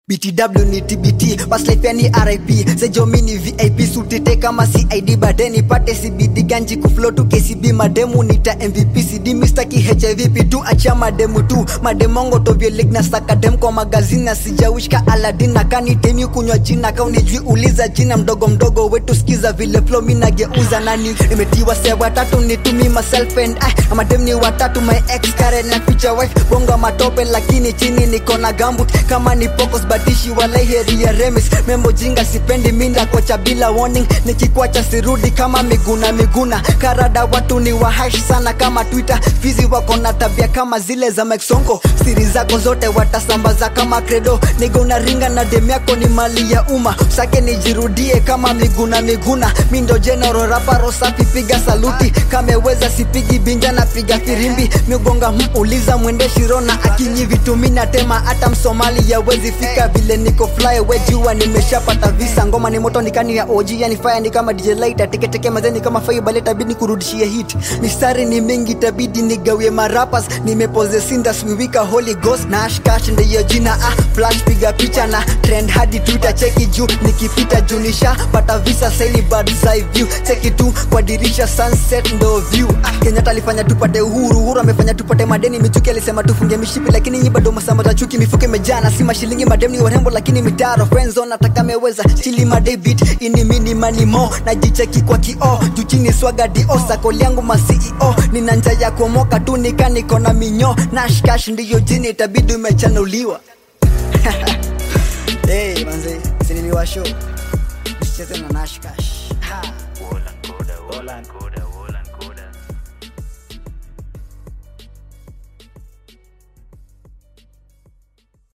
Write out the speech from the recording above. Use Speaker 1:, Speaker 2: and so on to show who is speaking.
Speaker 1: btw ni tbt paslifeni rip sejomini vip sutite kama cid badeni pate cbd ganji kuflo tu kcb mademu nita mvp cd mistaki hiv tu achia mademu tu mademongo tovyolig na sakadem kwa magazini na sijawishka aladin na kanitemi kunywa jina kaunijui uliza jina mdogo mdogo wetu skiza vile flo mi nageuza nani nimetiwa se watatu nitumi myself and I amadem ni watatu my ex Karen na future wife bonga matope lakini chini niko na gambut kama ni pokos badishi walai heri ya remis membo jinga sipendi minda kocha bila warning nikikwacha sirudi kama miguna miguna karada watu ni wahash sana kama twitter fizi wako na tabia kama zile za meksongo siri zako zote watasambaza kama credo nigo na ringa na dem yako ni mali ya umma sake nijirudie kama miguna miguna mindo general raparo safi piga saluti kameweza sipigi binja na piga firimbi migonga muuliza mwende shirona akinyi vitumi na tema hata msomali yawezi fika vile niko fly we jua nimeshapata visa ngoma ni moto nikani ya OG yani fire ni kama DJ Lighter teketeke mazeni kama fire baleta bidi kurudishia hit mistari ni mingi tabidi nigawie marapas nimepoze sinda swiwika holy ghost na ashkash ndiyo jina ah flash piga picha na trend hadi twitter cheki juu nikipita junisha pata visa saili bad side view cheki tu kwa dirisha sunset ndo view ah, Kenyatta alifanya tupate uhuru uhuru amefanya tupate madeni michuki alisema tufunge mishipi lakini nyi bado masamba za chuki mifuko imejana si mashilingi madem ni warembo lakini mitaro friendzone nataka meweza chili madavid ini mini manimo najicheki kwa kioo juu chini swaga dio sakoli yangu ma CEO nina nja ya kuomoka tu nika niko na minyo nashkash ndiyo jini itabidi umechanuliwa hey, manze siniliwa show tucheze na nashkash ha.
Speaker 2: Wolan Koda, Wolan Koda.